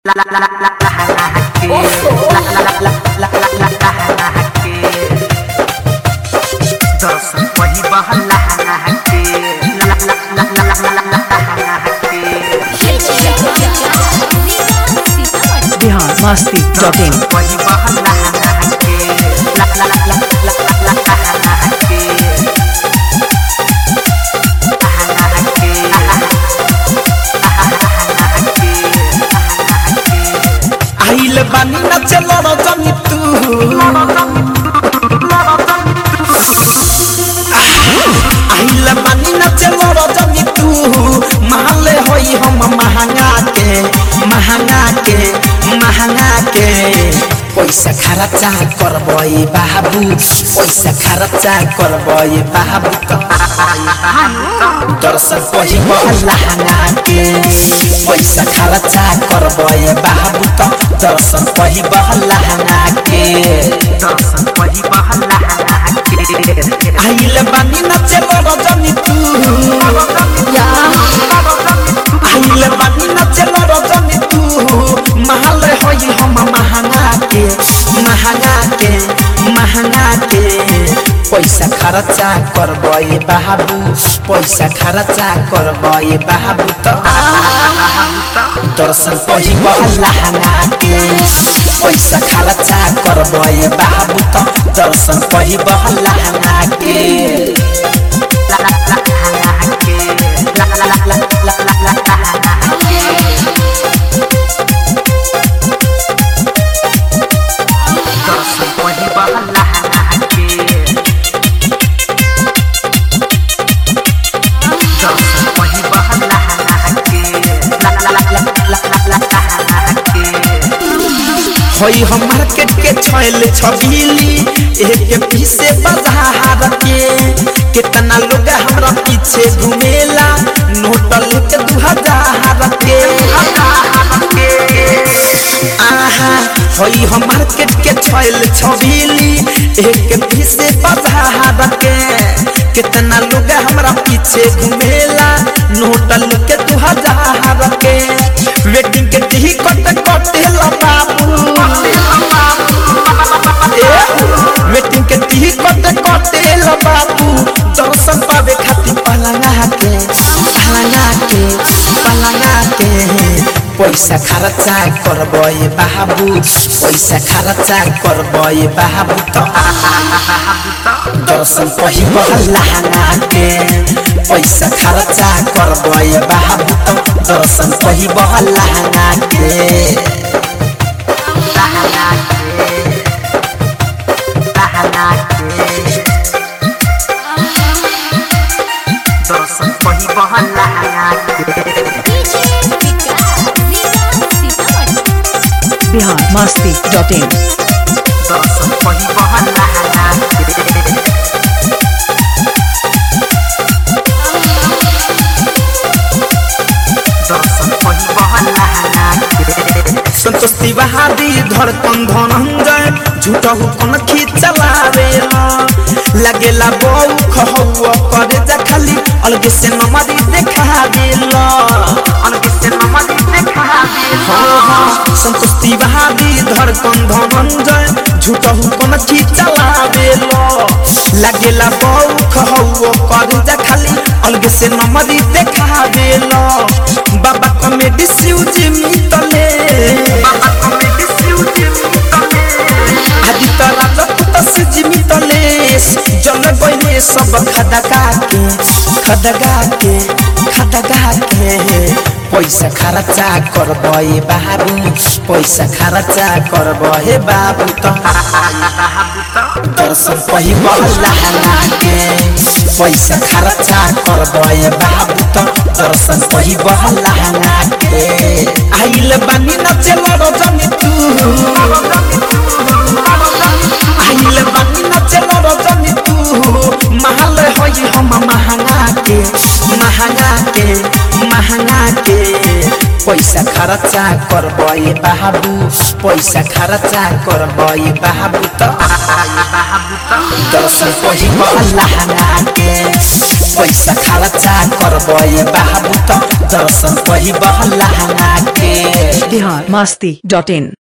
Bihar Masti dot इन आइल बानी नाचे लड़ जमी तू आइल बानी नाचे लड़ जमी तू महले होई हम महंगा के महंगा के महंगा के पैसा खर्चा करबई बाबू पैसा खर्चा करबई बाबू दर्शक कही लहंगा के पैसा खर्चा करबई बाबू तो दर्शक कही लहंगा के आइल बानी नाचे रजनी तू आइल बानी नाचे रजनी तू महल होई हम महंगा के महंगा के महंगा के पैसा खर्चा करबई बाबू पैसा खर्चा करबई बाबू तो दर्शन कही लहंगा के पैसा खर्चा करबई बाबू तो दर्शन कही लहंगा के होई हम मार्केट के छैल छबीली एक पीसे बाजार के कितना लोग हमरा पीछे घूमेला नोट लेके दू हजार के आहा होई हम मार्केट के छैल छबीली एक पीसे बाजार के कितना लोग हमरा पीछे घूमेला नोट लेके दू हजार के वेटिंग के टिकट कटेला बाबू वेटिंग के टिकट कटेल बाबू दर्शन पावे खातिर पलंगा के पलंगा के पलंगा के पैसा खर्चा करबई बाबू पैसा खर्चा करबई बाबू तो दर्शन कही लहंगा के पैसा खर्चा करबई बाबू तो दर्शन कही लहंगा के बिहार मस्ती डॉट इन संतोष तिवारी धड़कन धनंजय झूठा हुकन खिचलावे लगेला बऊ खहुआ करे जा खाली अलगे से नमरी देखा दिल अलगे से नमरी देखा हाँ हाँ संतोष तिवारी धड़कन धनंजय झूठा हुकन खिचलावे लगेला बऊ खहुआ करे जा खाली अलगे से नमरी देखा दिल बाबा कॉमेडी सिउज मितले आदि तरा जपुत से जिमितले जल गइले सब खदगा के खदगा के खदगा के पैसा खर्चा करबे बाबू पैसा खर्चा करबे बाबू तो दर्शन कही लहंगा के पैसा खर्चा करबे बाबू तो दर्शन कही लहंगा के आइल बानी नचे रजनी तू आइल बानी नचे रजनी तू महल होई हम महंगा के महंगा के महंगा के पैसा खर्चा करबे बाबू पैसा खर्चा करबे बाबू त दर्शन पहिब लहंगा के पैसा खर्चा करबे बाबू त दर्शन पहिब लहंगा के बिहार मस्ती डॉट इन